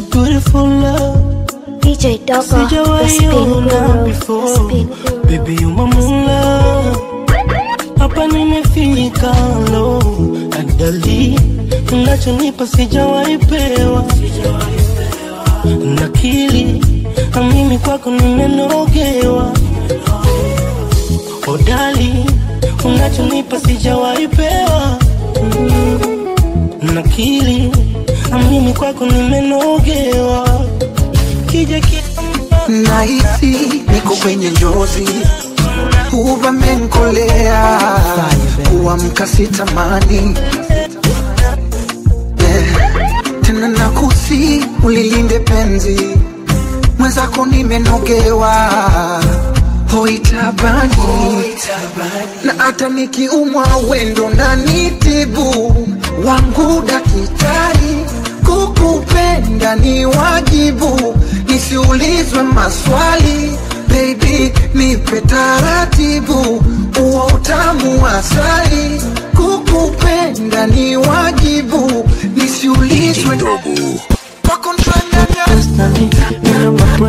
beautiful love DJ Dogo, the spin sijawaiona guru, the before spin guru. baby you my moonlight hapa nimefika lo adali unachonipa sijawaipewa nakili na mimi kwako nimenogewa odali unachonipa sijawaipewa mm. nakili na mimi kwako nimenogewa kija nahisi niko kwenye njozi uvamenkolea kuamka sitamani yeah. tena nakusi ulilinde penzi mwenzako nimenogewa hoitabani na hata nikiumwa wendo na nitibu wangu dakitari kukupenda ni wajibu nisiulizwe maswali baby nipe taratibu uo utamu wa asali kukupenda ni wajibu nisiulizwe kwako ntanyanya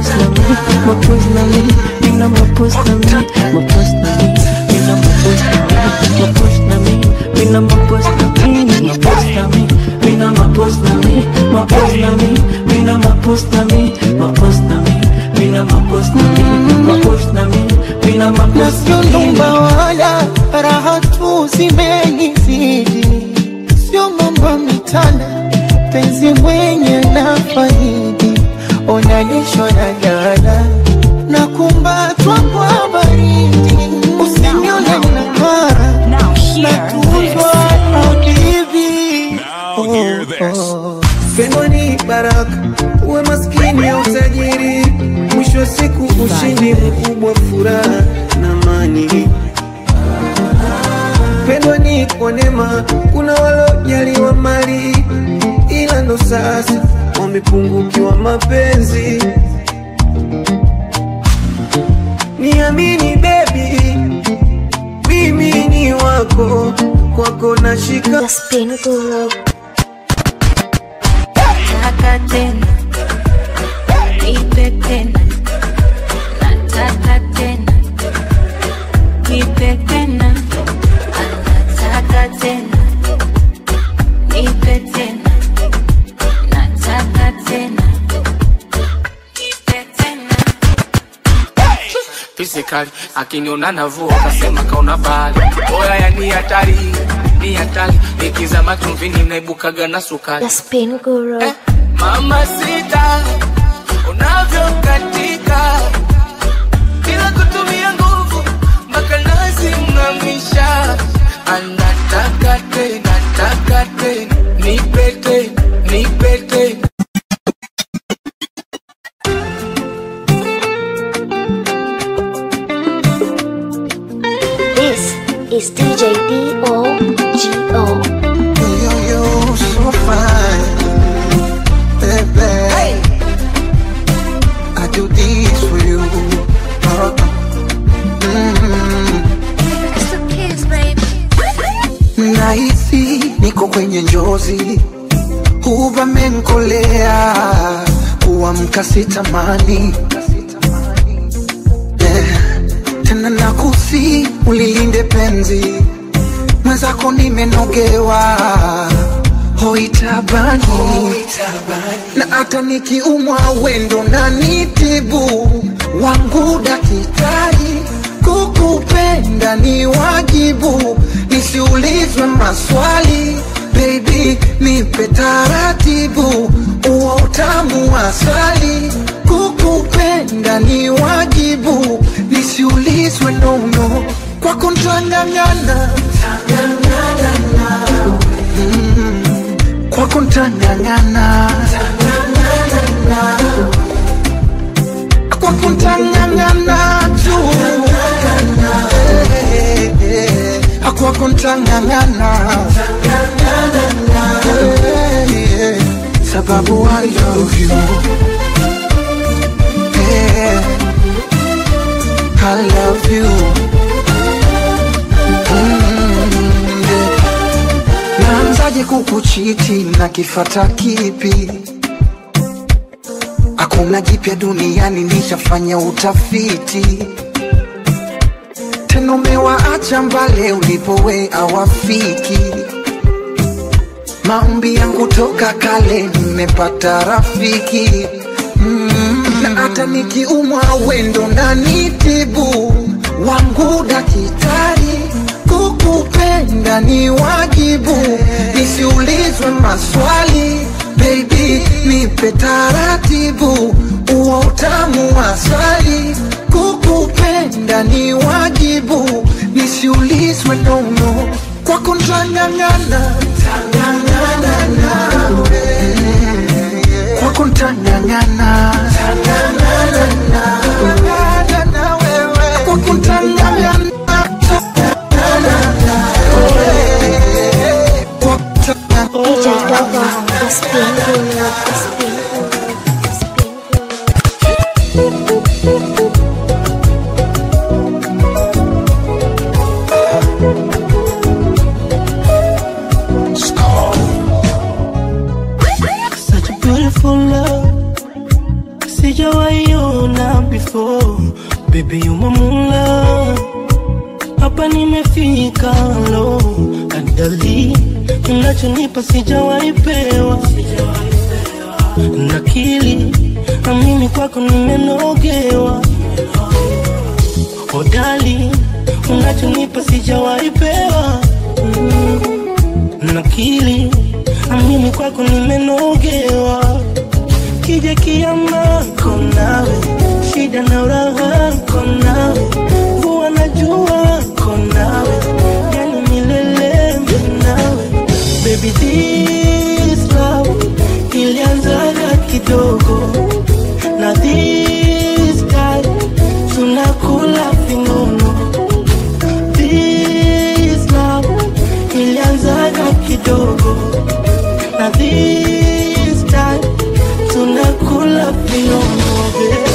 nasionumba wala raha tu zimenizidi, sio mambo mitana, penzi mwenye na faidi, onanishwa na jana na kumbatwa kwa baridi, usinione na mara natuzwa habibi Pendo ni baraka, uwe maskini au tajiri, mwisho wa siku ushindi mkubwa, furaha na amani. Pendo ni kwa neema, kuna walojaliwa mali, ila ndo sasa wamepungukiwa mapenzi. Niamini baby, mimi ni wako, kwako nashika The spin guru. Nataka tena, nipe tena, nataka tena, nipe tena, nataka tena, nipe tena, nataka tena, nipe tena. Physically akiniona navua kasema kaona bali oya ya ni hatari ni hatari nikizama chumvini naibukaga na sukari The spin guru. mama sita unavyokatika bila kutumia nguvu mpaka nazimamisha anataka tena taka tena nipe tena nipe tena This is DJ D-O-G-O. Yo, yo, so fine, baby. I do this for you. Uh, mm. Nahisi niko kwenye njozi, uvamenkolea kuamka sitamani yeah. Tena nakusi ulilinde penzi mwenzako nimenogewa hoitabani na hata nikiumwa wendo na nitibu wangu dakitari kukupenda ni wajibu nisiulizwe maswali baby nipe taratibu uo utamu wa asali kukupenda ni wajibu nisiulizwe nono kwako ntang'ang'ana Mm, kwako ntang'ang'ana kwako ntang'ang'ana tu Eh, eh, eh, kwako ntang'ang'ana Eh, eh, sababu I love you yeah. I love you mm, yeah. Naanzaje kukuchiti na kifata kipi? hakuna jipya duniani, nishafanya utafiti tena umewaacha mbale ulipowe awafiki maombi yangu toka kale, nimepata rafiki mm. na hata nikiumwa wendo na nitibu wangu daktari, kukupenda ni wajibu, nisiulizwe maswali baby, nipe taratibu, uo utamu wa asali, kukupenda ni wajibu, nisiulizwe nono kwako ntang'ang'ana tang'ang'ana nawe kwako ntang'ang'ana tang'ang'ana nawe kwako ntang'ang'ana DJ Dogo, the spin guru, the spin guru, the spin guru. Such a beautiful love Sijawaiona before Baby you my moon love Hapa nimefika lo Adali Unachonipa sijawaipewa Nakili Na mimi kwako nimenogewa Odali Unachonipa sijawaipewa mm nakili amini kwako nimenogewa kija kiama konawe shida na uraha konawe mvua na jua konawe yani milele nawe baby this love ilianzaga kidogo na this time tunakula vinono this love ilianzaga kidogo na this time tunakula vinono babe.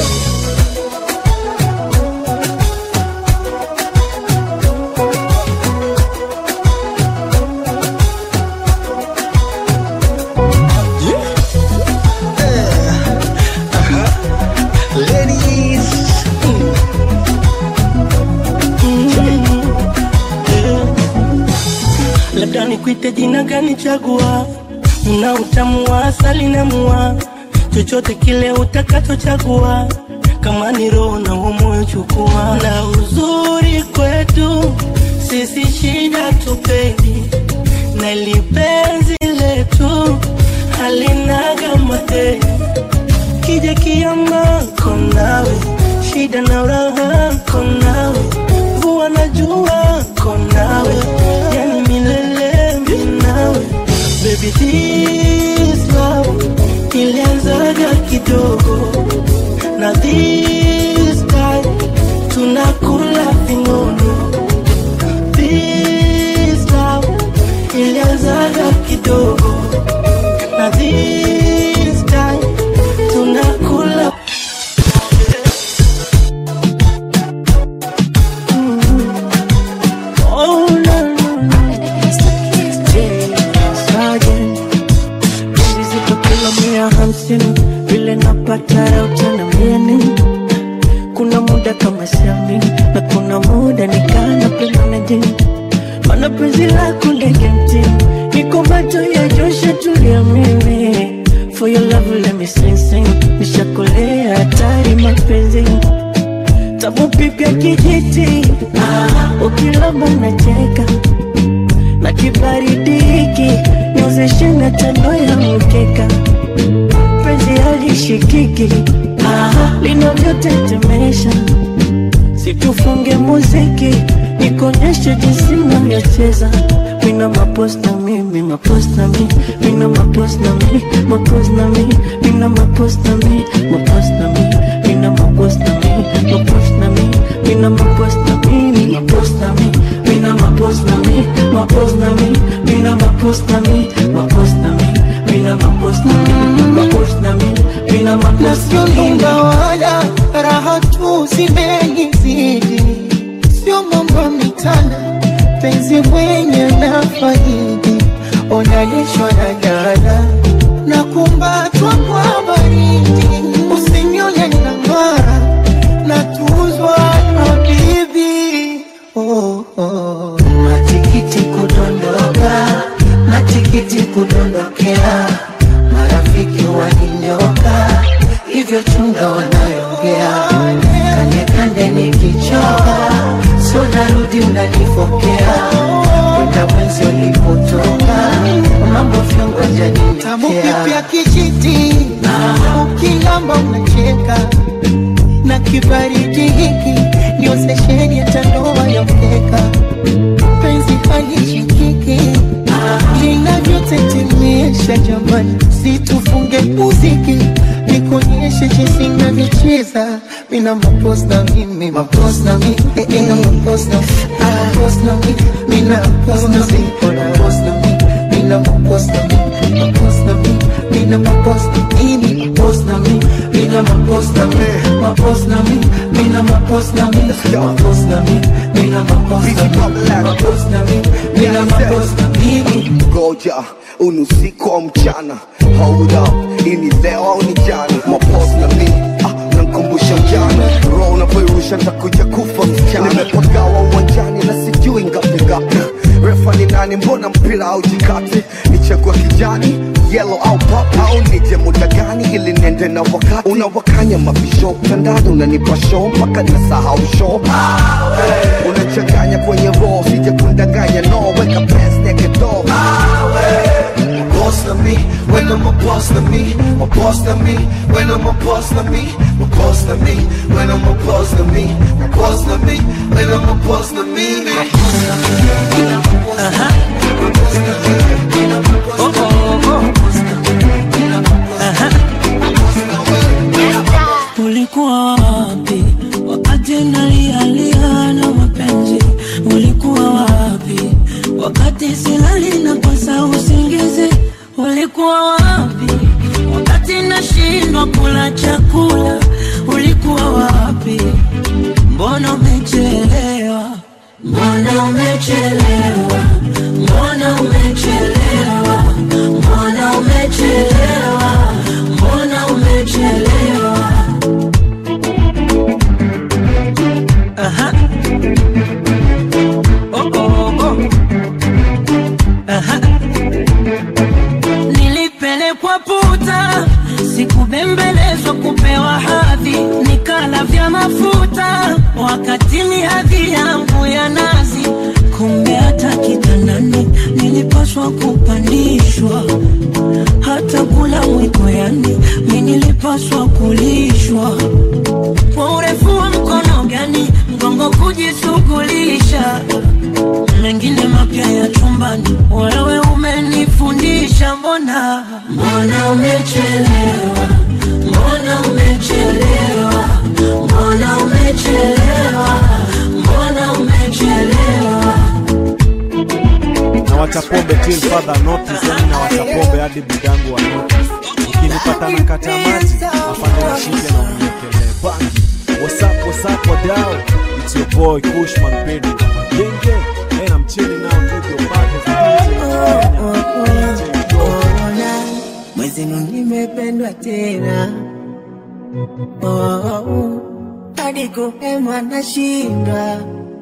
Ladies, labda nikuite jina gani chagua una utamu wa asali na mua chochote kile utakachochagua kama ni roho na huo moyo chukua na uzuri kwetu sisi shida tupendi na lipenzi letu halinaga madeni kija kiama konawe shida na uraha konawe mvua na jua konawe yani milele minawe baby this love ilianzaga kidogo na this time tunakula vinono this love ilianzaga kidogo na this time tunakula Oh, no, no, no. Sergeant, hizi ziko kilo mia hamsini vile napata raha utaniambia nini? Kuna muda kama siamini na kuna muda nikana penda na jini, mana penzi lako ndege mtini, niko macho ya Joshua tulia mimi For your love let me sing sing, nishakolea hatari mapenzi tabu pipya kijiti, ah, ukilamba nacheka na kibaridi hiki niozeshe na tando ya mkeka penzi halishikiki ah, linavyotetemesha situfunge muziki nikonyeshe jinsi navyocheza mina maposta mi mi maposta mi mina maposta mi maposta mi mina maposta mi maposta mi mina maposta mi maposta mi mina maposta mi mi maposta mi mina maposta mi maposta mi mina maposta mi maposta mi mina maposta mi maposta mi mina maposta mi Nasionumba wala raha tu zimenizidi, sio mambo mitana, penzi mwenye na faidi, onanishwa na jana na kumbatwa kwa baridi, usi marafiki waninyoka hivyo chunga wanayoongea kande kande nikichoka so narudi unanifokea kwenda mwenzi ulipotoka mambo vyongo Tamu kipya janimekea kijiti ukilamba unacheka na kibaridi hiki ndio sesheni ya tandoa ya mkeka penzi halishikiki linavyotetemesha jamani situfunge muziki nikuonyeshe jinsi navyocheza mina mapos na mimi mapos na mi mina mapos na mapos na mi mina mapos na mi mapos na mi mina mapos na mi mapos na mi mina mapos na mimi mapos na mi mina mapos na mi mapos na mi mina mapos na mi mapos na mi mina mapos na mi mapos na mi mina mapos na mimi ngoja unusiku au mchana hold up ini leo au ni jana mapos na mi ah, nankumbusha ujana roho unavyoirusha ntakuja kufa msichana nimepagawa uwanjani na sijui ngapi ngapi refa ni nani mbona mpira au jikati nichagua kijani yellow au pop au nije muda gani ili niende na wakati unawakanya mabisho mtandani unanipa show mpaka nasahau show unachanganya kwenye roho sija kundanganya no weka pants naked door boss na me, when I'm a boss na me, a boss na me, when I'm a boss na me, a boss na me, when I'm a boss na me, a boss na me, when I'm a boss na me. Ulikuwa wapi wakati nalialia na mapenzi? Ulikuwa wapi wakati silali na kosa usingizi? Ulikuwa wapi wakati nashindwa kula chakula? Ulikuwa wapi? Mbona umechelewa? Mbona umechelewa? Mbona umechelewa? Mbona umechelewa? Mbona umechelewa? Aha. Oh, oh, oh. Aha. Nilipelekwa puta, sikubembelezwa kupewa hadhi, nikala vya mafuta wakati ni hadhi yangu ya nazi. Kumbe hata kitandani nilipaswa kupandishwa, hata kula mwiko, yani mi nilipaswa kulishwa kwa urefu wa mkono gani mgongo kujishughulisha mengine mapya ya chumbani wewe umenifundisha mbona mbona umechelewa mbona umechelewa mbona umechelewa mbona umechelewa na wacha pombe till further notice, yani na wacha pombe hadi budangu wa notice. Ukinipata na kata maji afande nishike na uniekele bangi. What's up, what's up, wadau? It's your boy Kushman Pedi. Genge, and I'm chilling out with your partners. DJ Joe. mwezenu nimependwa tena oh, oh, oh. hadi kuhema nashindwa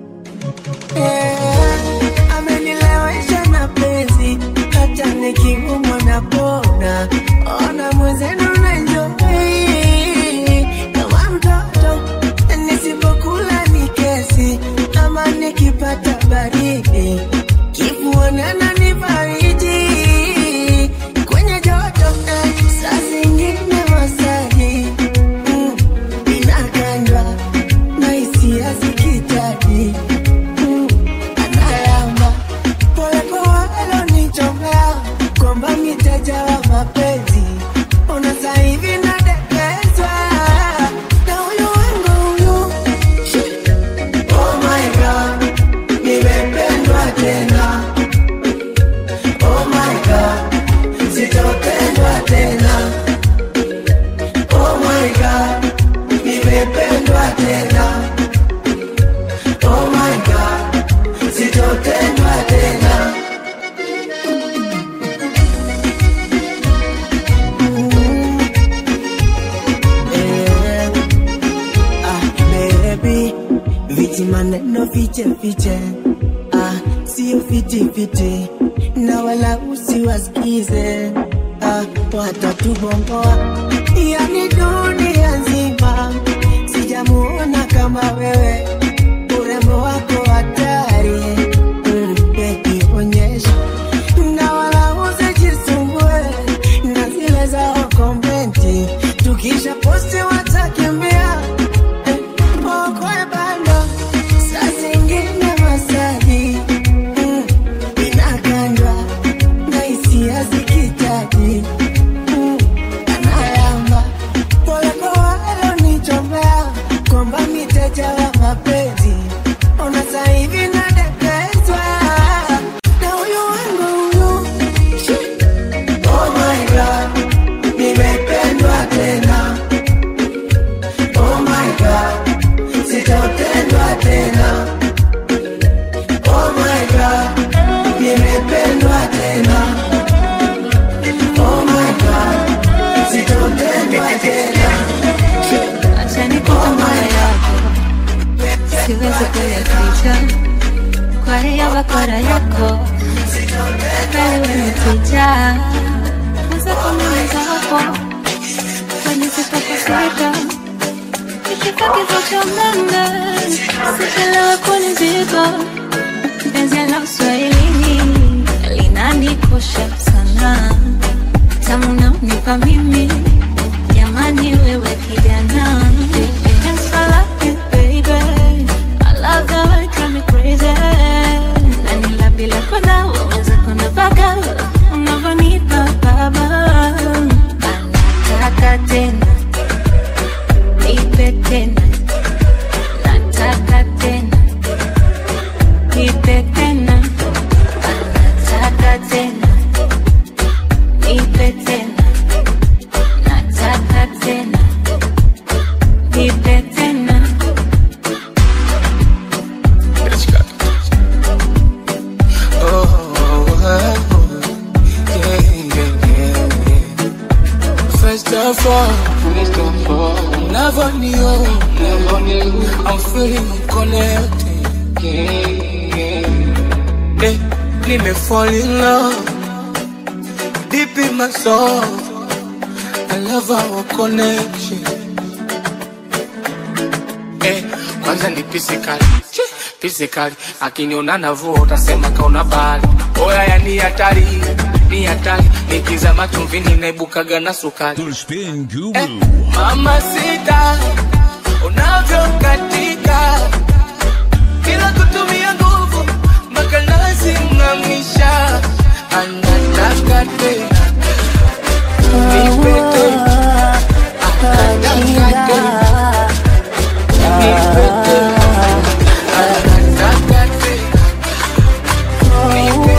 yeah. amenilewesha na penzi hata nikiumwa napona ona mwezenu nanjoi kama mtoto nisipokula ni kesi ama nikipata baridi kifuonana ni baridi kwenye joto eh, saa zingine masaji mm, inakandwa na hisia zikitaji mm, analamba polepole alonichomea kwamba miteja wa mapenzi ona saa hivi nadekezwa na huyu wangu huyu Shit. oh my god nimependwa tena oh my god sitopendwa tena oh my god nimependwa tena oh my god sitopendwa tena Mm. Eh. Ah, baby, viti maneno fiche fiche ah, sio fiti fiti na wala usiwasikize ah, watatubomboa yani dunia nzima sijamuona kama wewe urembo wako hatari mm, baby onyesha na wala usijisumbue na zile zao komenti tukisha posti watakimbia eh, okwe bando saa zingine masaji mm, inakandwa na hisia zikitaji mm, analamba pole kwa walonichombea kwamba miteja wa mapenzi ona saa hivi nadekezwa na huyu wangu huyu Oh my God, nimependwa tena. Oh my God, sitotendwa tena. Oh my God, nimependwa tena. Oh my God, sitotendwa tena. Acha nikupe moyo yako, siwezi kuyaficha kwa hiyo bakora yako wewe umetija mwenzako mimi zako kwenye sipokoseka ikifika kifo cha umeme sichelewe kunizika penzi la uswahilini linanikosha sana tamu naonipa mimi jamani wewe kijana Thanks for loving, baby. I love the way you drive me crazy. Na nila bila kona, waweza kuna baka, unavyonipa baba. Anataka tena, nipe tena. Nataka tena, nipe tena. Anataka tena, nipe tena. Nataka tena, nipe tena. First of all, never knew, I'm feeling connected. Eh, let me fall in love deep in my soul. I love our connection. Eh, kwanza ni physical, physical. Akiniona navua utasema kaona bali. Oya ya ni hatari, ni hatari. Nikizama chumvini naibukaga na sukari. Eh, mama sita, unavyokatika bila kutumia nguvu mpaka lazimamisha. Anataka tena, nipe tena. Anataka tena. Nipe tena. Anataka tena. Nipe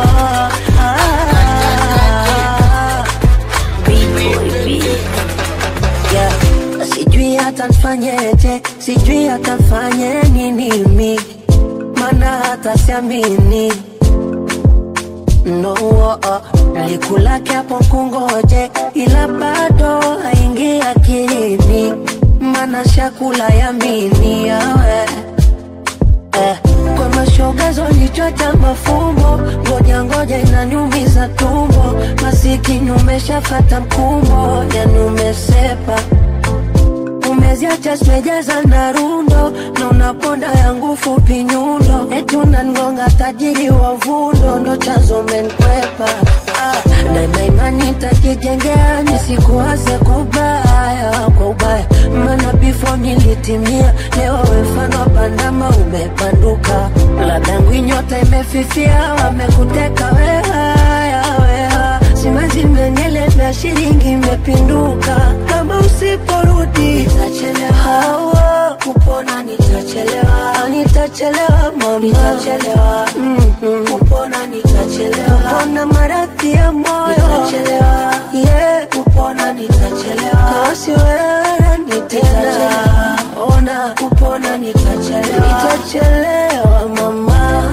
Yeah. Sijui hata nfanyeje, sijui hata nfanye nini mi, mana hata siamini no, oh, oh. Nilikulake hapo kungoje, ila bado haingi akilini, mana shakula yamini yawe eh, kwa mashoga zolichota mafumbo, ngoja ngoja inaniumiza tumbo, masikini umeshafata mkumbo, yani umesepa umeziacha simejaza na rundo na unaponda yangu fupi nyundo, eti unangonga tajiri wa vundo, ndo chanzo menkwepa ah, na na imani takijengea nisikuwaze kwa ubaya kwa ubaya, maana before nilitimia, leo we mfano wa pandama umepanduka, ladangu nyota imefifia, wamekuteka wehaya weha simazi mengele na shilingi imepinduka, kama usiporudi nitachelewa, kupona nitachelewa, nitachelewa mama, nitachelewa mm-hmm. kupona nitachelewa, kupona maradhi ya moyo nitachelewa, yeah, kupona nitachelewa, kasi wewe nitachelewa, ona kupona nitachelewa, nitachelewa mama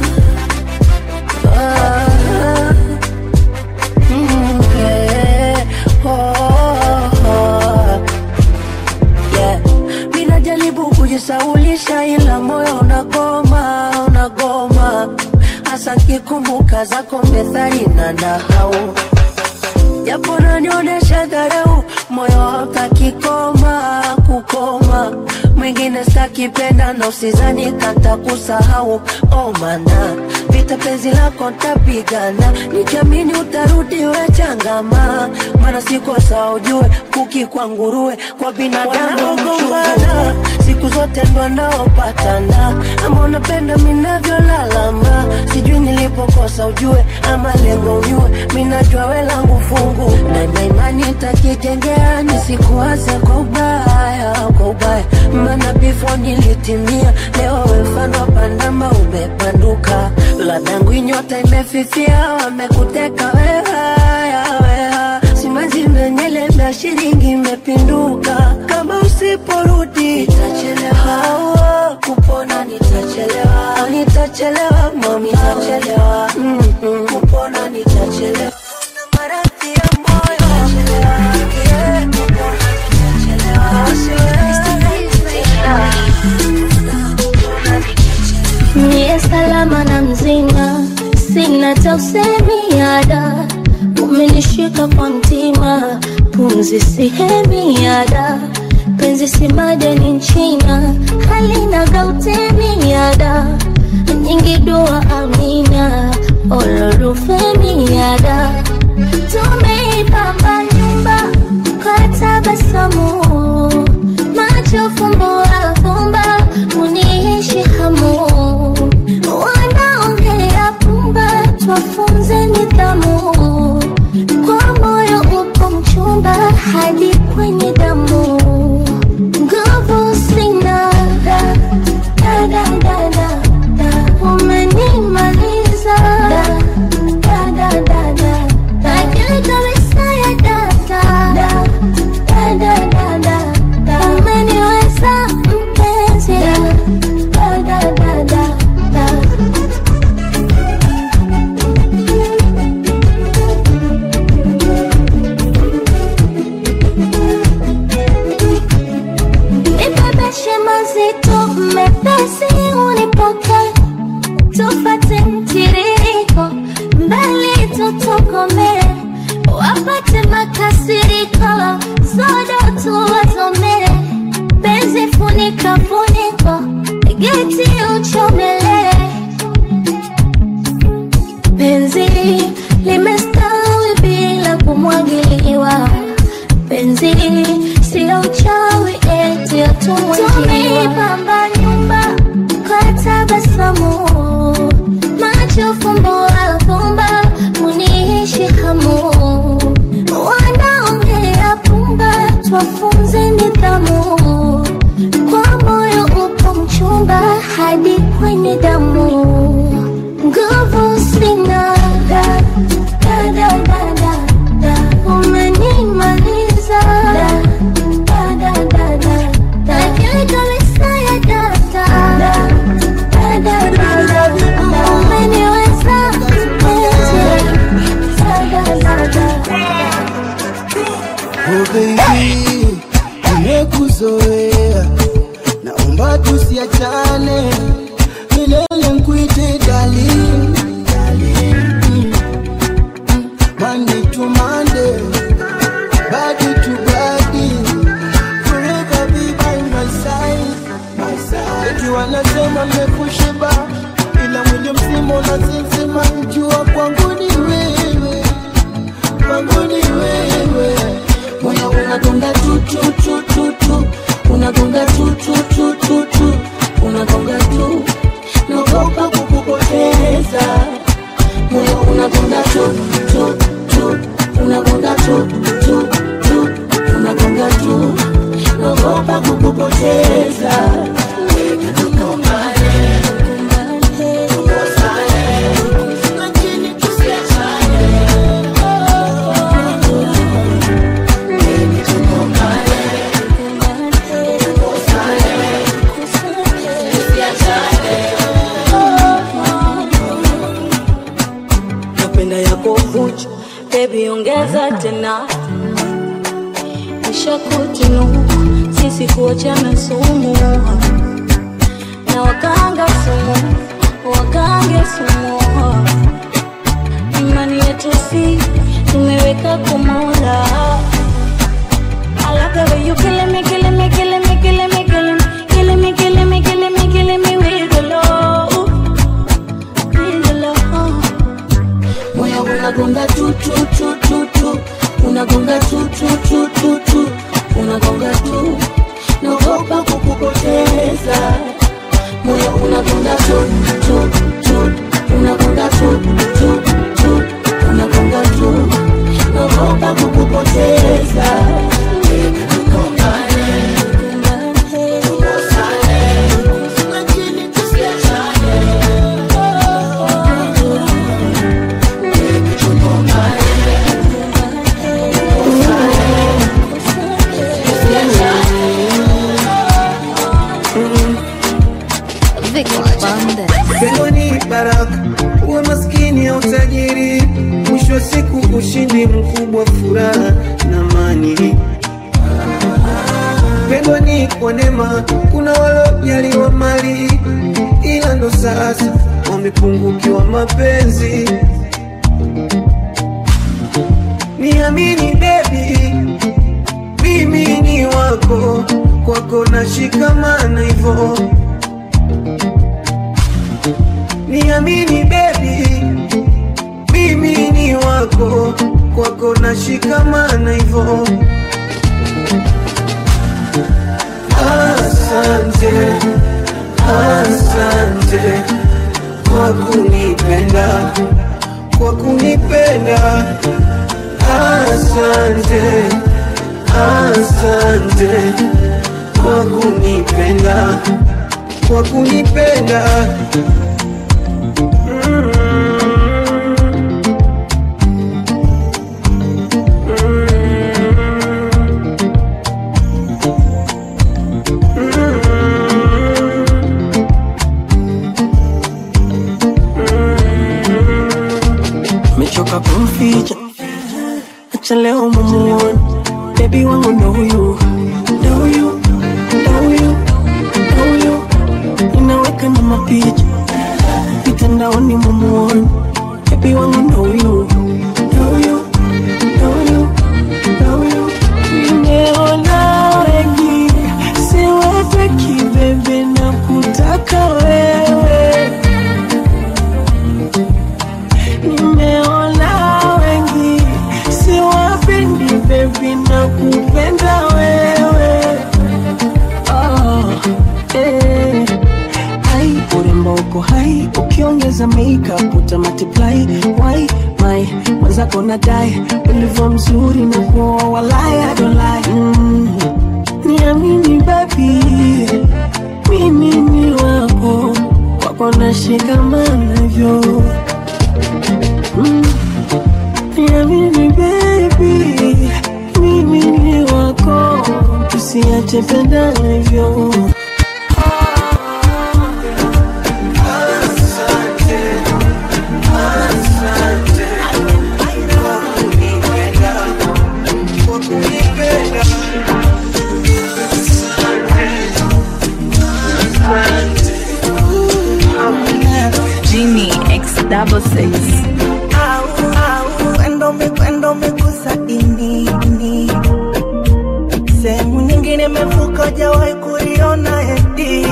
ah. Mm, yeah. Oh, oh. Yeah. Mi najaribu kujisaulisha ila moyo unagoma, unagoma hasa kikumbuka zako methali na nahau japo nanionyesha dharau, moyo hautaki koma kukoma. Mwingine stakipenda na usizani kata kusahau, oh mana vita penzi lako ntapigana, nikiamini utarudi we changama, maana sikosa ujue kuki kwa nguruwe kwa binadamu gombana siku zote ndo naopatana, ama unapenda minavyolalama, sijui nilipokosa ujue, ama lengo unyue, minajua we langu fungu na na imani takijengea, nisikuase kwa ubaya, kwa ubaya, maana before nilitimia, leo we mfano pandama umepanduka, ladangu inyota imefifia, wamekuteka wehaya, weha simanzi menyele na shilingi imepinduka, kama usiporudi nitachelewa, kupona nitachelewa, nitachelewa mami, nitachelewa mm-hmm. kupona nitachelewa maradhi ya moyo yeah, kupona nitachelewa, Niye salama na mzima, sina tausemiada, umenishika kwa mtima, pumzi sihemiada, penzi si madeni nchina, halina gautemiada, nyingi dua amina, olorufemiada, tumeipamba nyumba kwa tabasamu, macho fumbo afumba, uniishi hamu, wanaongea pumba, twafunze nidhamu, kwa moyo upo mchumba hadi kwenye damu, nguvu sina da, da, da, da, da, da. umenimaliza da, da, da, da, da. Akili kabisa ya data da, da, da, da, da, da. umeniweza mpenzi da, da, da, da, da, da. Nibebeshe mazito mepesi unipoke tufate mtiririko mbali tutokome wapate makasiriko sodo tuwazomere penzi funika funiko geti uchomele penzi limestawi bila kumwagiliwa penzi sio uchawi eti atumwejiwa nyumba kwa tabasamu macho fumbo afumba muniishi hamu wanaongea pumba twafunze nidhamu kwa moyo upo mchumba hadi kwenye damu nguvu sina da, da, da, da, da, da. umenimaliza da, da, da, da, da, da. Akili kabisa ya data da, da, da, da, da, da. umeniweza mpenzi da, da, da, da, da. Oh baby, nimekuzoea, naomba tusiachane milele, nkuite darling, darling. Mm, Monday to Monday, body to body, forever be by my side, my side. Eti wanasema nimekushiba, ila mwili mzima unazizima, jua kwangu ni wewe kwangu ni wewe, moyo unagonga tu tu tu tu tu, unagonga tu tu tu tu tu, unagonga tu, naogopa kukupoteza. Moyo unagonga tu tu tu, unagonga tu tu tu, unagonga tu, naogopa kukupoteza. Lakini tusiachane. napenda yako vuchu bebi ongeza tena ishakutinuku sisi kuachana sumu na wakanga sumu wakange sumu imani yetu si umeweka kumola I love the way you killing me, killing me, killing me, killing me, killing me, killing me, killing me, killing me, killing me with the love, with the love. Moyo unagonga tu tu tu tu tu, unagonga tu tu tu tu tu, unagonga tu, naogopa kukupoteza. Moyo unagonga tu tu tu, unagonga tu tu tu, unagonga tu, naogopa kukupoteza. Pendo ni baraka, uwe maskini au tajiri, mwisho wa siku ushindi mkubwa, furaha na amani. Pendo ni kwa neema, kuna waliojaliwa mali, ila ndo sasa wamepungukiwa mapenzi. Niamini baby, mimi ni wako, kwako nashikamana hivyo Niamini baby, mimi ni wako, kwako nashikamana hivyo. Asante, asante kwa kunipenda, kwa kunipenda. Asante, asante kwa kunipenda, kwa kunipenda. mechoka kumficha, acha leo mumuone bebi wangu ndo huyu, ndo huyu, ndo huyu, ndo huyu, ninaweka na mapicha mitandaoni mumuone bebi wangu ndo huyu, ndo huyu, ndo huyu, ndo huyu, nimeona wengi siwataki bebe na kutaka wewe nimeona wengi siwapendi bebi na kupenda wewe oh, eh. Hai, urembo uko hai ukiongeza makeup uta multiply why my mwenzako nadai ulivyo mzuri na kuoa walai I don't lie mm. niamini baby mimi ni wako kwako nashikamana hivyo Mm. Niamini baby, mimi ni wako, tusiache pendana hivyo. Genie X double six. Au, au, endo me- endo umegusa ini, ini. Sehemu nyingine imevuka jawahi kuliona eti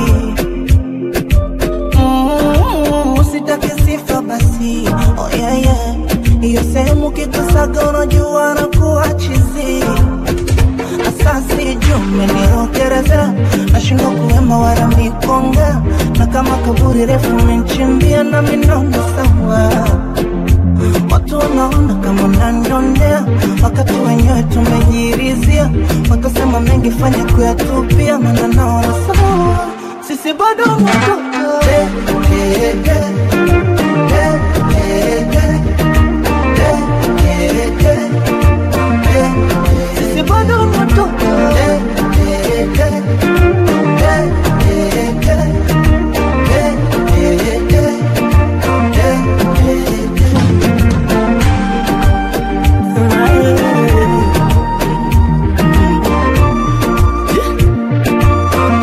Mm, usitake sifa basi oh, yeah, yeah. hiyo sehemu kikusaga unajua na kuwa chizi asasi jumenirokereza nashindwa kuwema wala mikonga na kama kaburi refu menchimbia na minono sawa watu wanaona kama unanionea wakati wenyewe tumejirizia wakasema mengi fanya kuyatupia maana naona sawa sisi bado watoto Eh, eh, eh. Eh, eh, eh. Eh, eh, eh. Eh, sisi bado watoto Eh, eh, eh. Eh, eh, eh. Eh, eh, eh. Eh, eh, eh.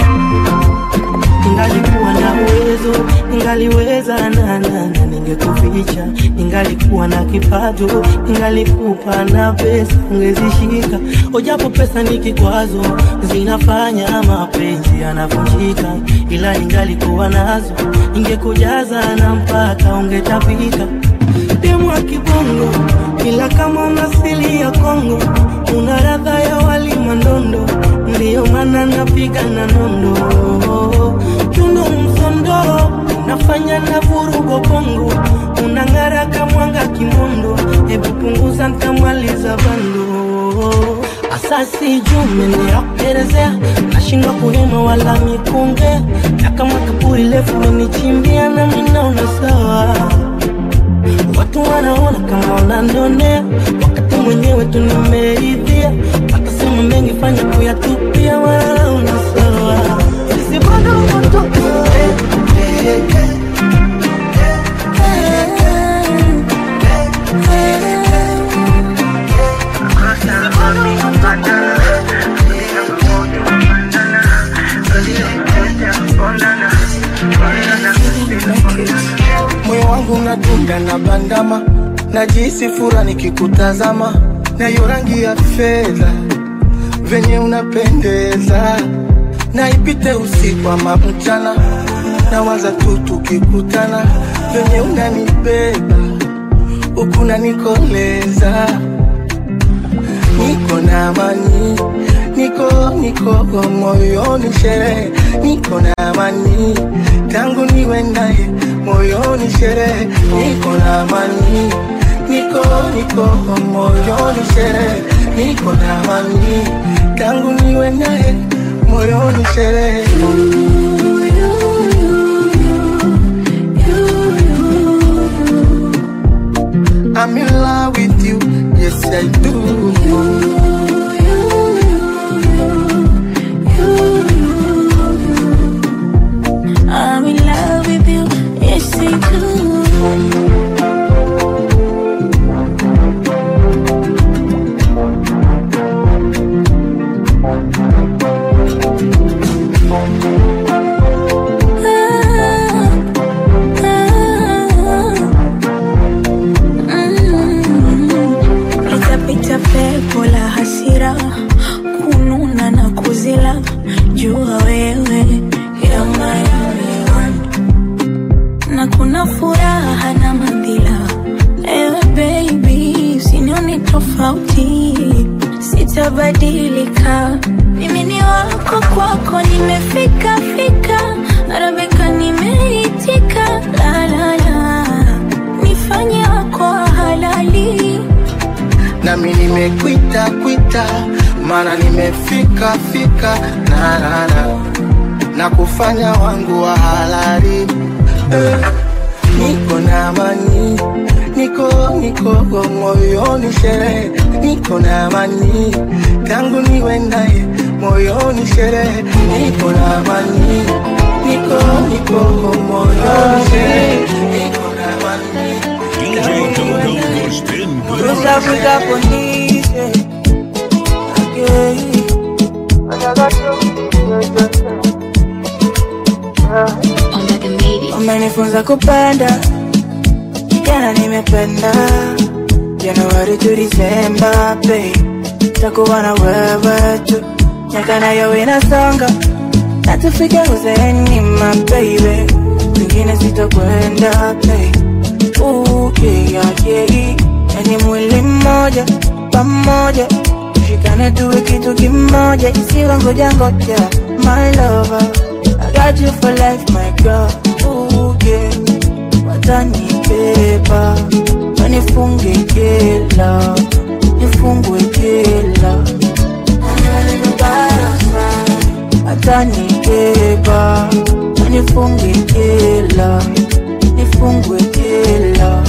Ningalikuwa na uwezo, ningaliweza na na na ningekufikia picha ningalikuwa na kipato ningalikupa na pesa ungezishika ojapo pesa ni kikwazo zinafanya mapenzi yanavunjika ila ningalikuwa nazo ingekujaza na mpaka ungetapika demu wa kibongo ila kama una asili ya Kongo una radha ya wali mandondo ndiyo maana napiga na nondo tundo msondoro nafanya na vurugo bongo unang'ara kamwanga kimondo hebu punguza ntamaliza bando asasi jume niyakuelezea nashindwa kuhema wala mikunge na kama kaburi lefu menichimbia na minaona sawa watu wanaona kama wananionea wakati mwenyewe tu nimeridhia watasema mengi fanya kuyatupia wanaona sawa Sisi bado moto moyo wangu unadunda na bandama najisi fura nikikutazama na hiyo rangi ya fedha venye unapendeza na ipite usiku ama mchana nawaza tu tukikutana venye unanibeba huku nanikoleza niko na amani niko niko moyoni sherehe niko na amani tangu niwe naye moyoni sherehe niko na amani niko niko moyoni sherehe niko na amani tangu niwe naye moyoni sherehe I'm in love with you, yes I do. I'm in love with you, yes I do. Litapita pepo la hasira kununa na kuzila jua wewe you're my only one na kuna furaha na madhila ewe baby usinione tofauti sitabadilika mimi ni wako kwako nimefika fika arabika nimeitika la la la nifanye wako wa halali nami nimekwita kwita maana nimefika fika na na na na kufanya wangu wa halali eh, niko na amani niko niko moyoni sherehe niko na amani tangu niwe naye moyoni sherehe niko na amani niko niko moyoni sherehe niko na amani West Africa police, yeah. Umenifunza kupenda, jana nimependa, Januari to Disemba, babe, takuwa na wewe tu, miaka nayo inasonga, na tufike uzeeni, my baby, kwingine sitokwenda, babe. Ooh, yeah, yeah, yani mwili mmoja pamoja tushikane tuwe kitu kimoja isiwe ngoja ngoja my lover I got you for life my girl Ooh, yeah. watanibeba wanifunge jela nifungwe jela watanibeba wanifunge jela nifungwe jela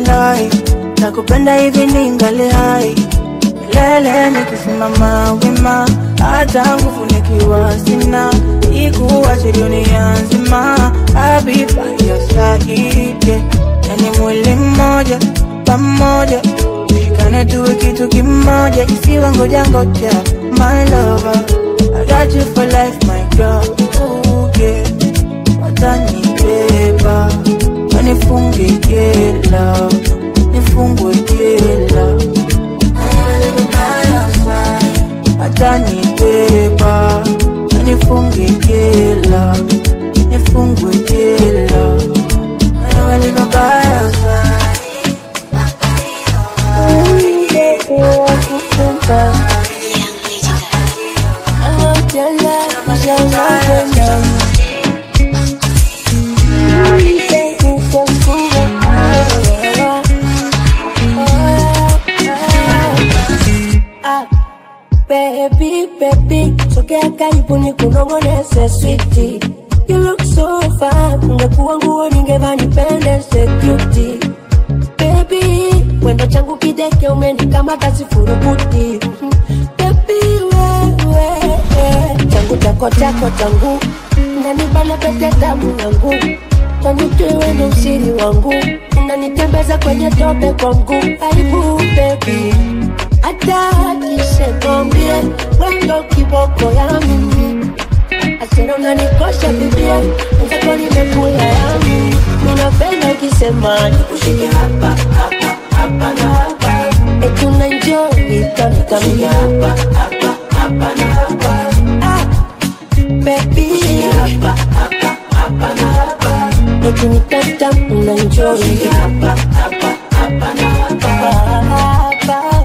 walai nakupenda hivi ningali hai lele nikisimama wima hata nguvu nikiwa sina ikuwache dunia nzima abibayosaide yani mwili mmoja pamoja shikane tuwe kitu kimoja isiwe ngoja ngoja my lover I got you for life my girl Ooh, yeah. watanibeba wanifunge jela nifungwe jela watanibeba wanifunge jela nifungwe jela walivabaya Ah, Baby, baby, sogea karibu ni kunongoneze switi. You look so fine, ungekuwa nguo ningevaa nipendeze cutie. Baby, wendo changu kideke umenikamata sifurukuti. Baby, wewe, changu chako chako changu unanibana pete tamu yangu tanitwewe ndo usiri wangu unanitembeza kwenye tope kwa mguu aibu baby hata akisekombie wendo kiboko ya mimi asera unanikosha bibia nzako nimekula yami ninapenda ukisema nikushike hapa hapa hapa na hapa etuna njoi kamikamia hapa hapa hapa na hapa ah, baby hapa hapa hapa na hapa etunikata una njoi hapa hapa hapa na hapa hapa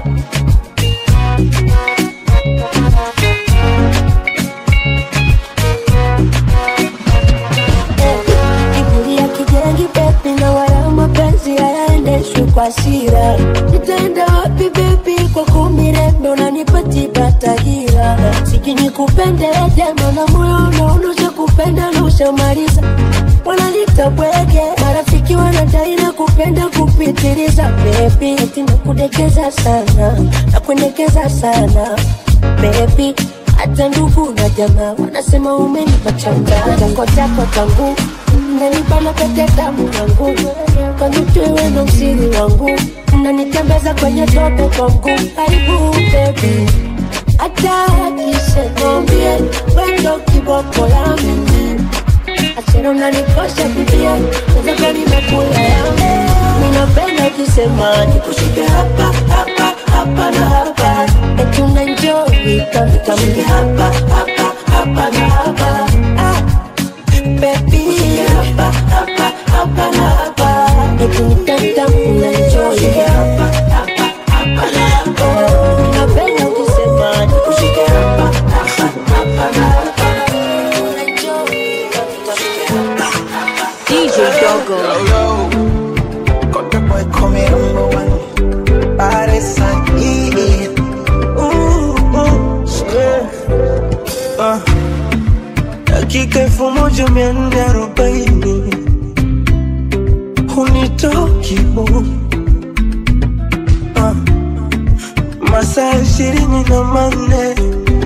Kiburi ya kijengi bebi na wala mapenzi hayaendeshwi kwa sira. Nitaenda wapi bebi kwa kumirembe unanipatiba tahira. Siki nikupende jema na moyo unaonusa kupenda na ushamaliza. Wanalita bwege marafiki wanadai na kupenda kupitiliza bebi, eti nakudekeza sana nakuendekeza sana bebi hata ndugu na jamaa wanasema umenipa changa chako chako changu nanibana pete damu yangu kanitwewe na usiri wangu unanitembeza kwenye tope kwa mguu aibu bebi hata akisekombie wendo kiboko ya mimi asera unanikosha bibia nazaka nimekula yangu minapenda ukisema nikushike hapa hapa hapa na hapa etuna njoi kavikamili hapa hapa hapa na hapa ah, baby hapa hapa hapa na hapa etunitata una njoi hapa hapa hapa na hapa minapenda ukisema nikushike hapa hapa hapa na hapa etuna njoi kavikamili hapa DJ Dogo. Got the boy coming number one. Baddest son, yeah, yeah. Ooh, ooh, yeah. Uh, dakika elfu moja mia nne arobaini hunitoki bu uh, masaa ishirini na manne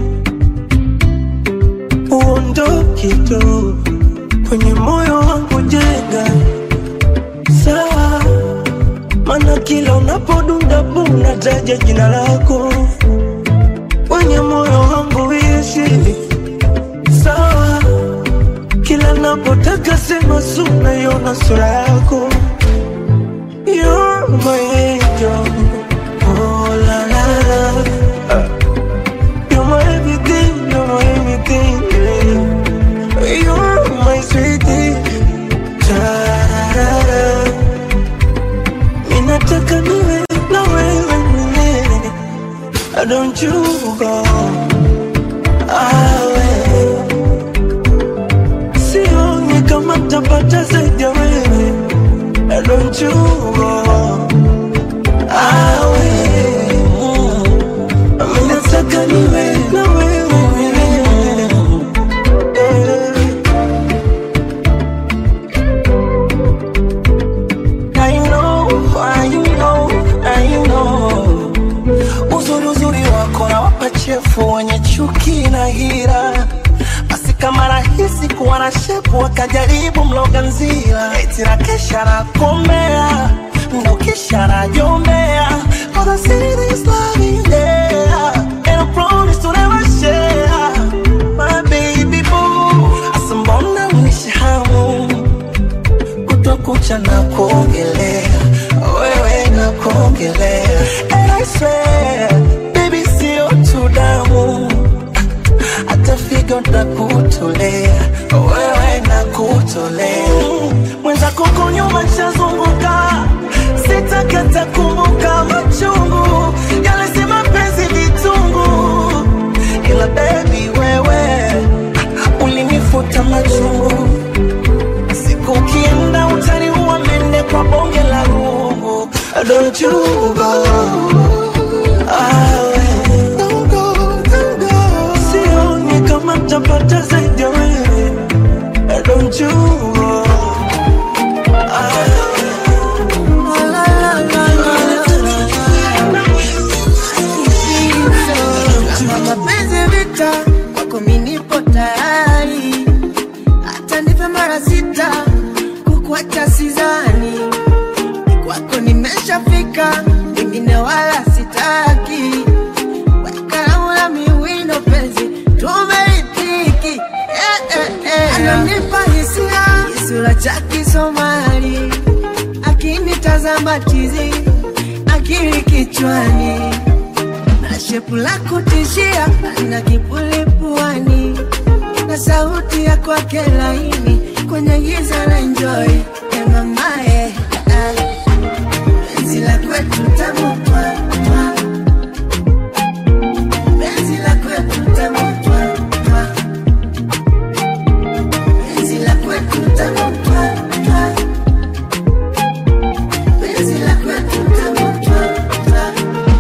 uondoki tu kwenye moyo wangu jenga sawa mana kila unapodunda bu unataja jina lako kwenye moyo wangu ishi sawa kila napotaka sema sunaiona sura yako You're my angel. Oh, la, la, la. You're my everything, you're my everything, yeah. You're my sweetie. Ta-ra-ra-ra. Minataka niwe na wewe milele. Don't you go away. Sioni kama tapata zaidi ya wewe. Don't you go away. Minataka niwe na wewe milele. I know why you shepu wakajaribu mloganzila eti na kesha na komea ndo kisha na jombea Cause I see this love in there And I promise to never share My baby boo Asa mbona unishi hamu Kutokucha na kuongelea Wewe na kuongelea And I swear Baby sio tu damu hata figo nakutolea wewe nakutolea mwenzako kunyuma chazunguka sitakata kumbuka machungu yale si mapenzi vitungu ila bebi wewe ulinifuta machungu siku ukienda utaniua mende kwa bonge la rungu don't you go ah, sioni kama tapata zaidi ya wewe don't you go Kama mapenzi vita kwako mimi nipo tayari, hata nipe mara sita kukuacha sizani, kwako nimeshafika, wengine wala sitaki, kalamu la miwino penzi tumeitiki eh, eh, eh. Ananipa hisia kisura cha Kisomali, akinitazama chizi, akili kichwani na shepu la kutishia na kipuli puani na sauti ya kwake laini kwenye giza la enjoy ya mamae penzi la kwetu tamu twa, twa. penzi la kwetu tamu twa, twa. penzi la kwetu tamu twa, twa. penzi la kwetu tamu twa, twa.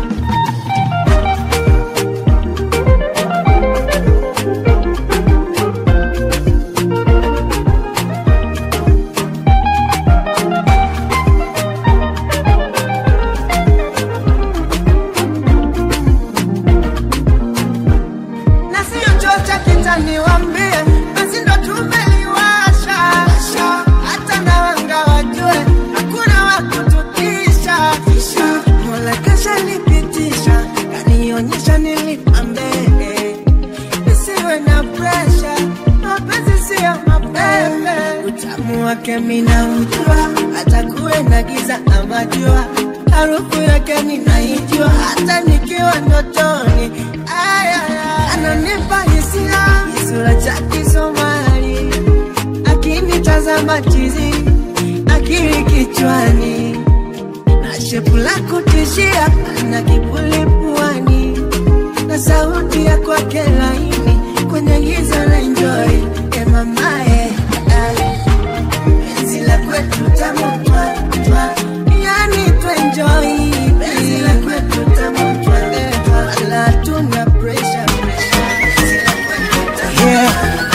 na sio chuo cha kitani wambie basi ndo tumeliwasha hata na wanga wajue hakuna wakutukisha mola kasha nipitisha kanionyesha nilipambe isiwe na presha mapenzi siyo mapembe utamu wake mina ujua hata kuwe na giza ama jua harufu yake ninaijua hata nikiwa ndotoni Aya, ananipa hisia kisura cha Kisomali, akinitazama chizi, akili kichwani, na shepu la kutishia, na kipuli puani, na sauti ya kwake laini kwenye giza la enjoy ya mamae penzi la kwetu tamu twa, twa. yani tuenjoy penzi la kwetu tamu twa, twa. wala hatuna pressure, pressure. Penzi la kwetu tamu Yeah.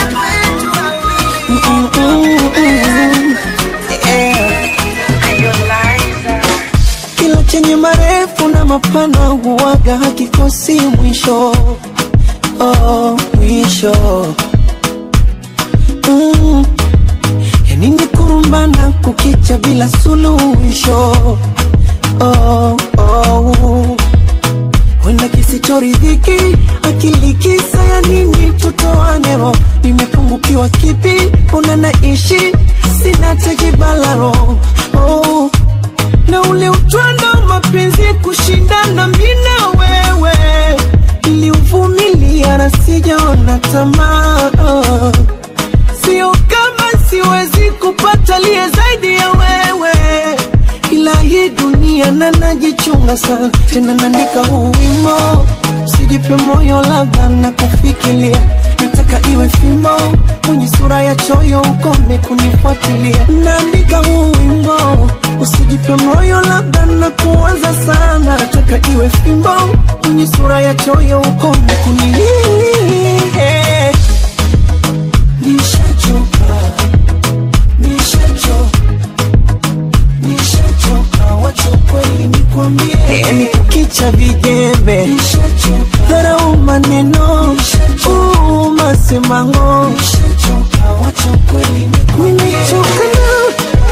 Kila chenye marefu na mapana huwaga hakikosi mwisho oh, mwisho mm. Yani ni kurumbana kukicha bila suluhisho oh, oh. Wenda kisichoridhiki akili kisa ya nini tutoane roho nimepungukiwa kipi una naishi sina tejibalaro oh. na ule utwando wa mapenzi kushindana mi na wewe niliuvumilia na sijaona tamaa oh. sio kama siwezi kupata liye zaidi ya wewe ila hii dunia na najichunga sana tena naandika huu wimo sijipe moyo labda na kufikiria nataka iwe fimo mwenye sura ya choyo ukome kunifuatilia naandika huu wimbo usijipe moyo labda na kuanza sana nataka iwe fimbo mwenye sura ya choyo ukome kuni nishachoka nishachoka nishachoka wacha kweli nikwambie yani kukicha vijembe dharau maneno uu, masemango nimechoka na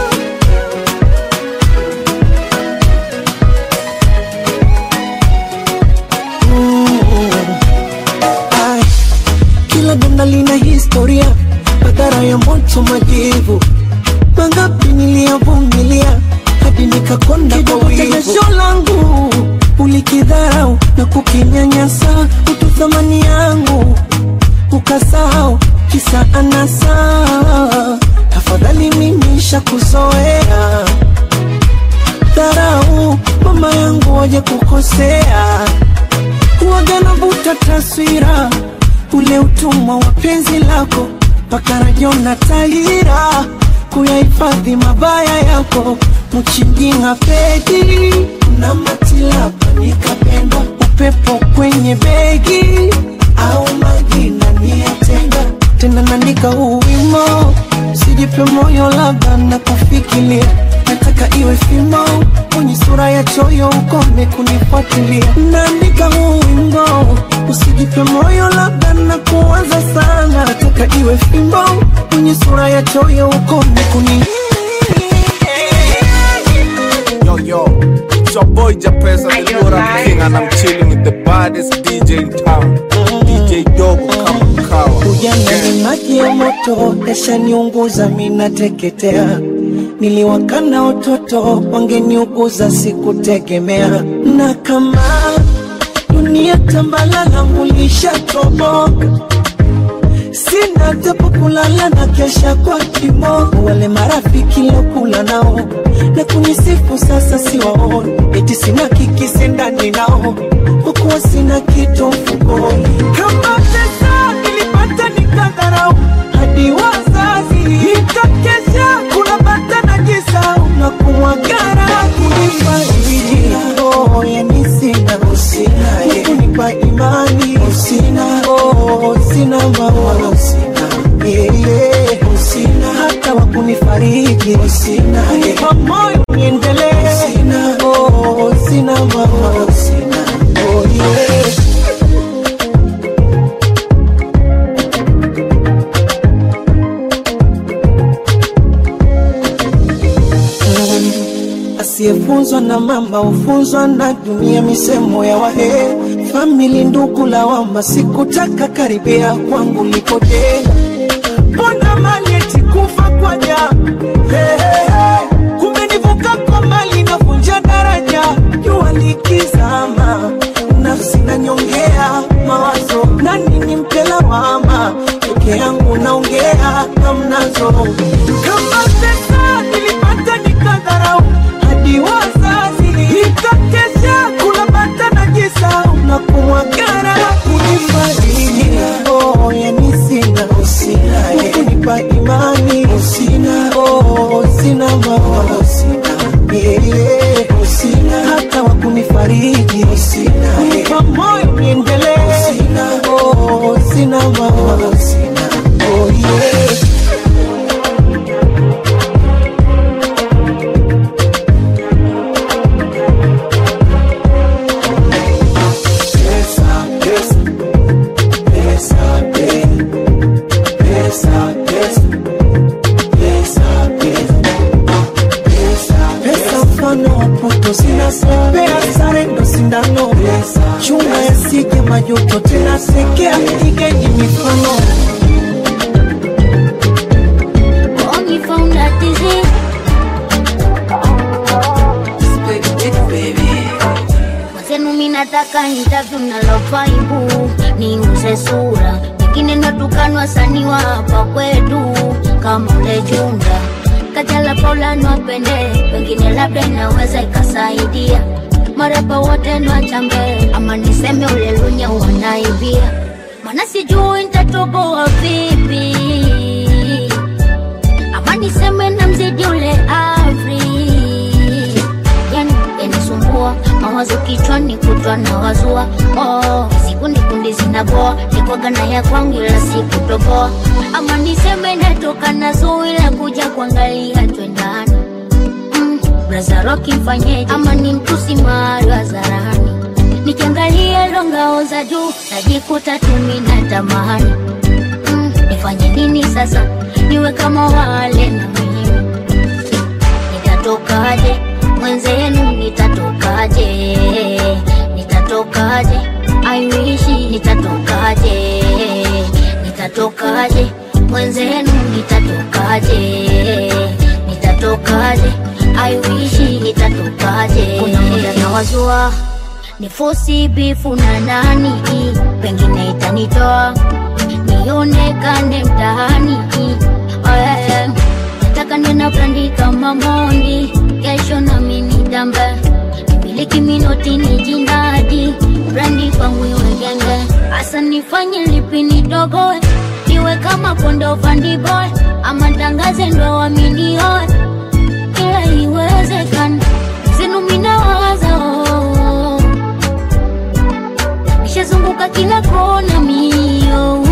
Ai, kila donda lina historia, madhara ya moto, majivu mangapi niliyavumilia hadi nikakonda kwa wivu. Jasho langu ulikidharau na kukinyanyasa, utu thamani yangu ukasahau, kisa anasa. Tafadhali mimi shakuzoea dharau, mama yangu waje kukosea kuwaga navuta taswira ule utumwa wa penzi lako mpaka rajona tahira kuyahifadhi mabaya yako mchinjinga pedi na matilapa nikapenda upepo kwenye begi au majina niyatenga tena naandika huu wimo sijipe moyo labda na kufikiria nataka iwe fimo kwenye sura ya choyo ukome kunifuatilia naandika huu wimbo usijipe moyo labda na kuanza sana nataka iwe fimbo kwenye sura ya choyo ukome kuni Yo, yo, it's your boy Japesa, the Lura King, and I'm chilling with the baddest DJ in town, DJ Dogo kama kawa. ujana ni maji ya moto yashaniunguza minateketea niliwakana watoto wangeniuguza sikutegemea na kama dunia tambala langu lishatoboka sina tepo kulala na kesha kwa kimogo wale marafiki lokula nao na kunisifu sasa siwaoni eti sina kikisi ndani nao hukuwa sina kitu mfukoni kama pesa nilipata nikadharau hadi wazazi ikakesha kuna bata na jisau na kumwagara kunifariji oh, yani sina usina kunipa imani usina oh, sina mama usina yeah, usina hata wakunifariji usina kwa moyo niendelee usina oh, sina mama usina oh, yeah. asiyefunzwa na mama hufunzwa na dunia, misemo ya wahe famili, ndugu, lawama. Sikutaka karibia kwangu lipoteza, mbona mali eti kufa kwa ja Hey, hey, hey. kumbe nivuka kwa mali navunja daraja, jua likizama, nafsi nanyongea mawazo, nani nimpe lawama? Peke yangu naongea hamnazo, kama pesa nilipata nikadharau hadi wazazi nikakesha kula bata na jisau na kumwagara kunifariji oh, yani sina usina kunipa imani usina oh, sina mama usina yeah, usina hata wakunifariji usina kunipa moyo niendelee usina oh, sina mama usina oh, yeah. Pesa, pesa, pesa, pe- pesa, pesa, pesa, pesa, pesa, pesa, mfano wa puto sina pea sare ndo sindano chuma yasije majuto tena sekea igeni mifano Only found that disease. Mwenzenu mi nataka interview na lofaibu niuze sura pengine natukanwa wasanii wa hapa kwetu kama ule Junda Kajala Paula nwapende pengine labda inaweza ikasaidia marapa wote nwachange ama niseme ule Lunya wanaibia mana sijui nitatoboa vipi ama niseme na mzidi ule Afri yani yanisumbua mawazo kichwani kutwa na wazua oh, siku ni kundi zinaboa nikwaga na ya kwangu ila sikutoboa ama niseme natoka na zui la kuja kuangalia twendani mm, braza roki mfanyeje ama ni mtusi mahali hadharani nikiangalia longao za juu najikuta tumi na tamani mm, nifanye nini sasa niwe niwe kama wale na mimi nitatokaje mwenzenu nitatokaje nitatokaje aiwishi nitatokaje nitatokaje mwenzenu nitatokaje nitatokaje aiwishi nitatokaje kuna muda nawazua ni fosi bifu na nani pengine itanitoa nionekane mtaani Oh, yeah, yeah. nataka nena brandi kama mondi kesho nami nidambe nimiliki minoti ni jindadi brandi kwangu iwe genge hasa nifanye lipi nidogoe iwe kama kondo fandiboy ama tangaze ndo waminioe ila iwezekana zenu minawaza oh. nishazunguka kila kona mio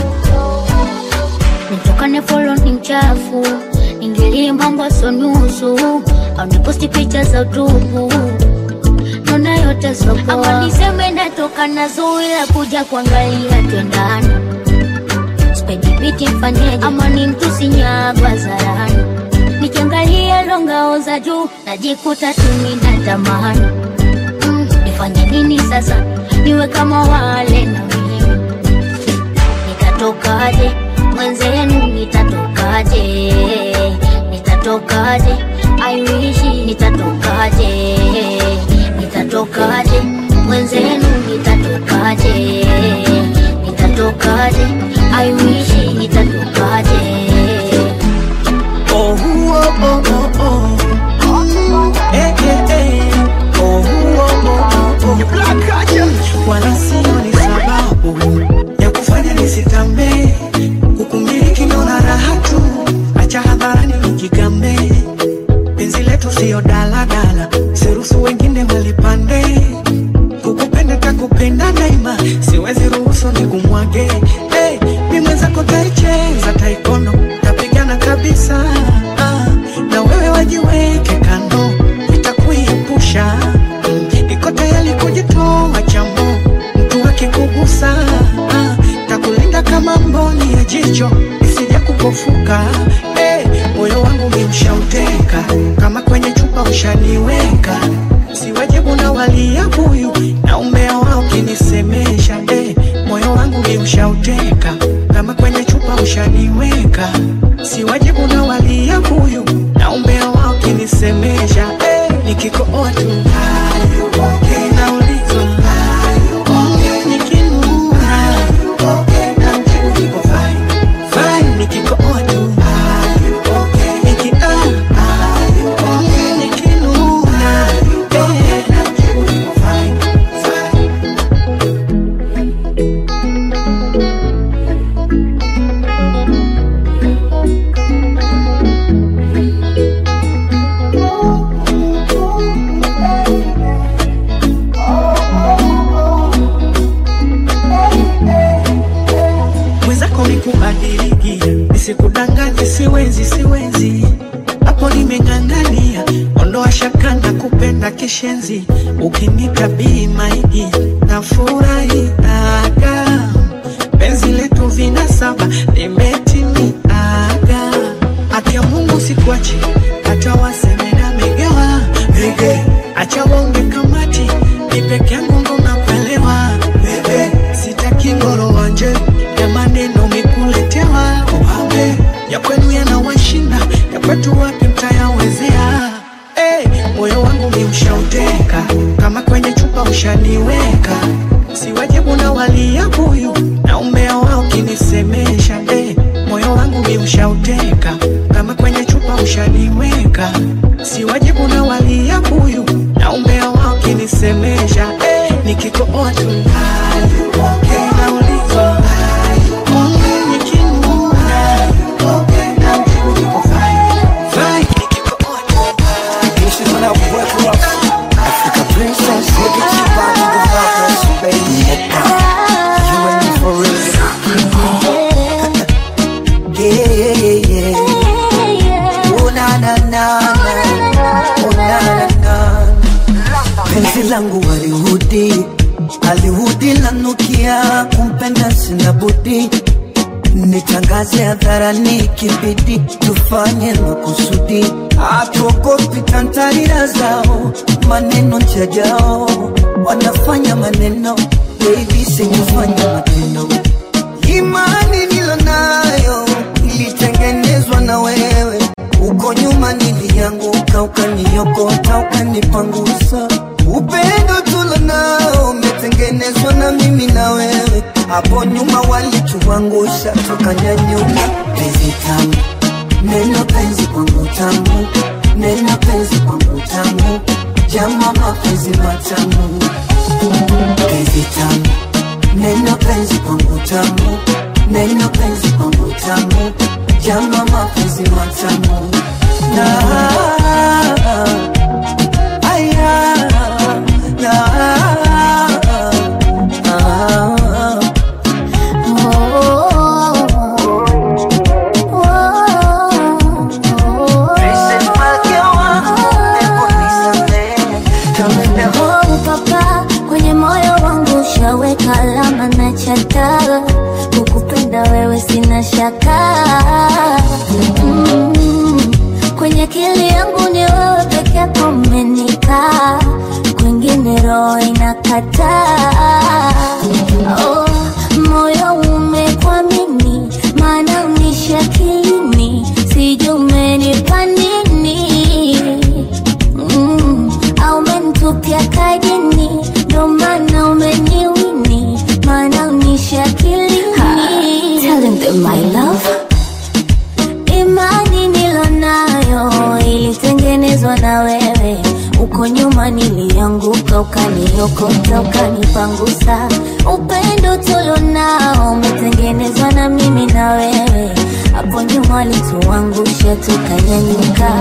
nitokane folo ni mchafu ingilie mambo so nusu au niposti picha za utupu nona yote sopoa ama niseme natoka na zui la kuja kuangalia twendani spedibiti mfanyeje ama ni mtu sinyagwa zarani nikiangalia longao za juu najikuta tumi na tamani mm, nifanye nini sasa niwe kama wale na mimi nitatokaje mwenzenu nitatokaje nitatokaje aiwishi nitatokaje nitatokaje mwenzenu nitatokaje nitatokaje aiwishi nitatokaje Oh, oh, oh, oh, oh. Mm, eh, eh, eh. Oh, oh, oh, oh, oh. Wala sio ni sababu ya kufanya nisitambe kukumiliki naona raha tu acha hadharani nijigambe penzi letu sio daladala siruhusu wengine walipande kukupenda takupenda daima siwezi ruhusu nikumwage hey, mi mwenzako taicheza taikono tapigana kabisa ah, na wewe wajiweke kando itakuiepusha mm, niko tayari kujitoa chamo mtu akikugusa ah, takulinda kama mboni ya jicho isija kupofuka hey, moyo wangu miushauteka kama kwenye chupa ushaniweka siwajibu na walia buyu na umea wao kinisemesha hey, moyo wangu miushauteka kama kwenye chupa ushaniweka siwajibu na walia buyu na umea wao kinisemesha hey, nikikooa tu naulizwa nikinuna namjibu niko fine fine nikikooa tu niki ah nikinuna eh, namjibu niko fine mwenzako nikubadilikia nisikudanganye siwezi siwezi hapo nimeng'ang'ania ondoa shaka na kupenda kishenzi ukinikabii maigi na furahiaga penzi letu vina saba limetimiaga haki ya mungu sikuachi hata waseme na megewa mege acha waonge kamati ni peke yangu ndo nakuelewa bebe sitaki ngoro wanje ya maneno mikuletewa upambe ya kwenu yanawashinda ya kwetu wapi mtayawezea hey, moyo wangu miushauteka kama kwenye chupa ushaniweka siwajibu na walia buyu na umea wao kinisemesha hey, moyo wangu miushauteka kama kwenye chupa ushaniweka siwajibu na walia buyu na umea wao kinisemesha hey, nikikooa tu naulizwa mm, nikinuna namjibu niko fine fine nikikooa This is when I work rough. Africa princess, look at you back in the darkness, baby. You and me for real. Yeah, yeah, yeah, yeah. Oh, na, na, na, na. Oh, na, na, na. Penzi langu walihudi alihudi lanukia kumpenda sina budi nitangaze hadharani kibidi tufanye makusudi hatuogopi tantarira zao maneno njajao wanafanya maneno baby sikufanya matendo imani nilonayo ilitengenezwa na wewe uko nyuma nilianguka ukaniokota ukanipangusa upendo tulonao umetengenezwa na mimi na wewe hapo nyuma walituangusha tukanyanyuka penzi tamu neno penzi kwangu tamu neno penzi kwangu tamu jama mapenzi matamu penzi tamu neno penzi kwangu tamu neno penzi kwangu tamu jama mapenzi matamu na aya na Oh, papa, kwenye moyo wangu ushaweka alama na chata, kukupenda wewe sina shaka mm. Kwenye akili yangu ni wewe peke yako umenikaa, kwingine roho inakataa. Oh, moyo umekwamini, maana unishi akilini, sijui umenipa nini mm, au umenitupia kajini, ndo maana umeniwini, maana unishi akilini. Telling them my love imani nilonayo ilitengenezwa na wewe uko nyuma nilianguka ukaniokota ukanipangusa upendo tulonao umetengenezwa na mimi na wewe hapo nyuma walituangusha tukanyanyuka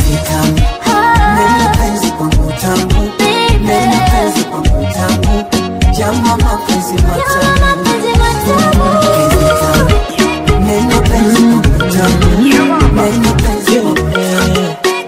neno penzi kwangu tamu neno penzi kwangu tamu jama mapenzi matamu Penzi tamu. neno penzi kwangu tamu neno penzi kwangu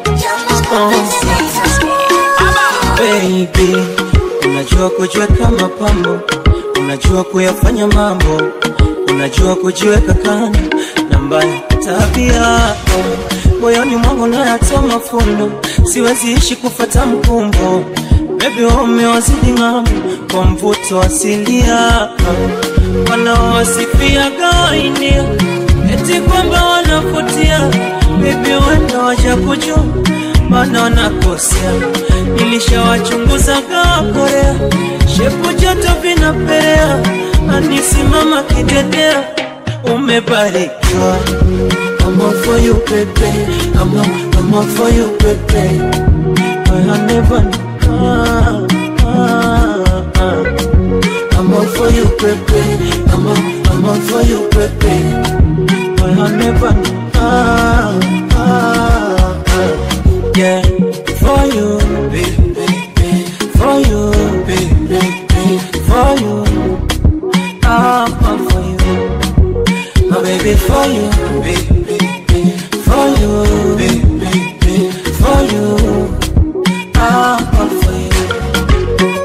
baby unajua kujiweka mapambo unajua kuyafanya mambo unajua kujiweka kando na mbaya tabia moyoni mwangu nayatoa mafundo siwezi ishi kufata mkumbo bebi wamewazidi ng'ambo kwa mvuto asilia wanaowasifia gawainia eti kwamba wanavutia bebi wenda waja kujua mana wanakosea nilishawachunguza gaa korea shepu joto vinapelea anisimama kidedea umebarikiwa I'm all for you, baby. I'm all, I'm all for you, baby. I never, ah, ah, ah. I'm all for you, baby. I'm all, I'm all for you, baby. I never, ah, ah, ah. Yeah, for you, baby, for you, baby, for you. I'm all for you, my baby, for you, baby, for you, baby, for you. I'm all for you.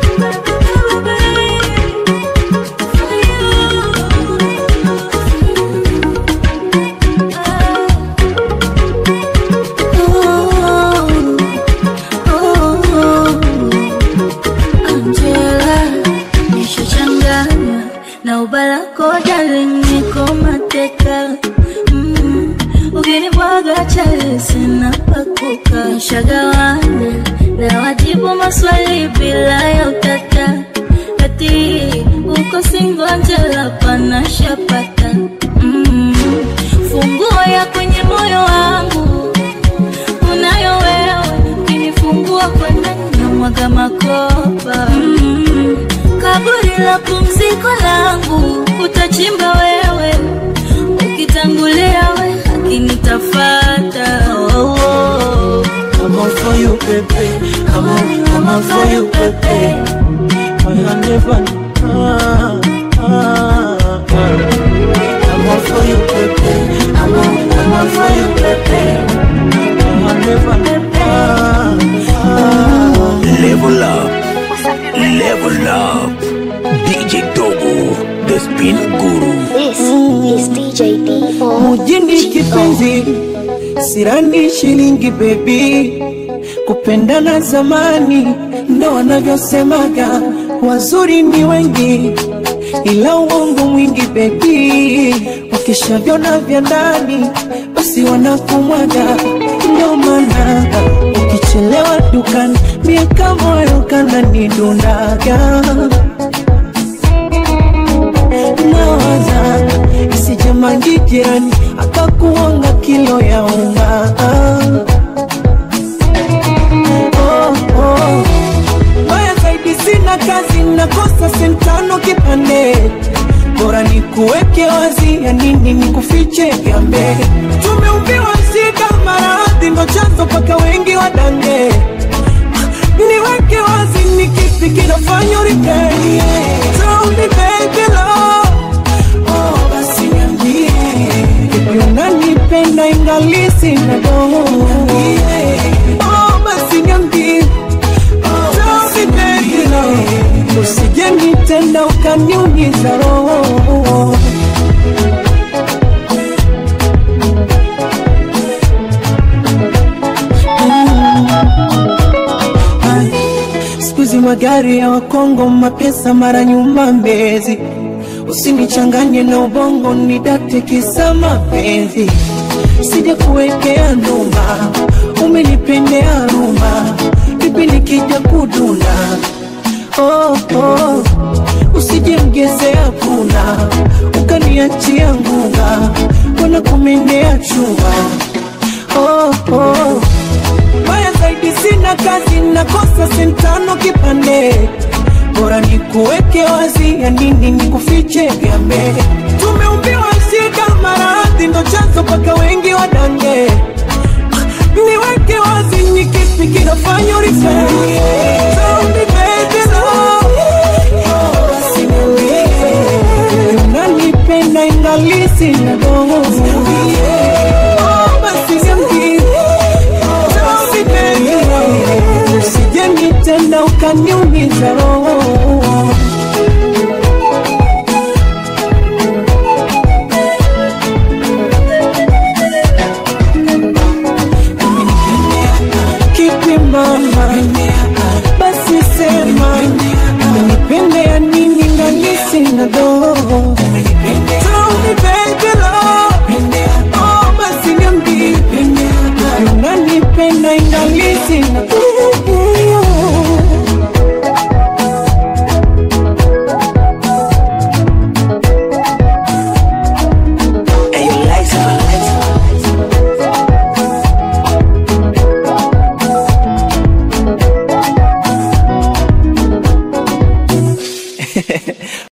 Angela, nishachanganywa na ubalako darling, niko mateka mm. Ukinibwaga chale sina pakuka, nishagawana na wajibu maswali bila ya utata, ati uko single Angela, pana shapata mm. Funguo ya kwenye moyo wangu unayo wewe, ukinifungua kwa ndani na mwaga makopa mm. Kaburi la pumziko langu utachimba wewe, ukitangulia we akinitafata oh, oh. I'm all for you, baby. I'm all, I'm all for you, baby. I never, ah, ah, ah. I'm all for you, baby. I'm all, I'm all for you, baby. I never, ah, ah. Level up, level up. DJ Dogo, the spin guru. This is DJ mapenzi sirani shilingi bebi kupendana zamani ndo wanavyosemaga wazuri ni wengi ila uongo mwingi bebi wakishavyona vya ndani basi wanakumwaga ndo maana ukichelewa dukani miaka moyo kana nidundaga nawaza isijamangi jirani akakuonga kilo ya unga oh, oh. Mbaya zaidi sina kazi nakosa sentano kipande bora ni kuweke wazi ya nini ni kufiche gambe tumeumbiwa shida maradhi ndo chanzo paka wengi wadange niweke wazi ni kipi kinafanya uripei Tell me baby love Oh, basi niambie Vipi unanipenda ingali sina doho Oh, basi niambie Tell me baby love Usije nitenda ukaniumiza roho siku hizi magari ya wakongo mapesa mara nyuma mbezi usinichanganye na ubongo nidate kisa mapenzi sija kuwekea ndumba umenipendea rumba vipi nikija kuduna oh, oh. usije mgezea puna ukaniachia ngunga kwana kumendea chuma oh, oh. Mbaya zaidi sina kazi, nakosa sentano kipande, bora ni kuweke wazi, ya nini ni kufiche gambe. Tumeumbiwa shida, maradhi ndo chanzo paka wengi wadange. Niweke wazi, ni kipi kinafanya urifei? Tell me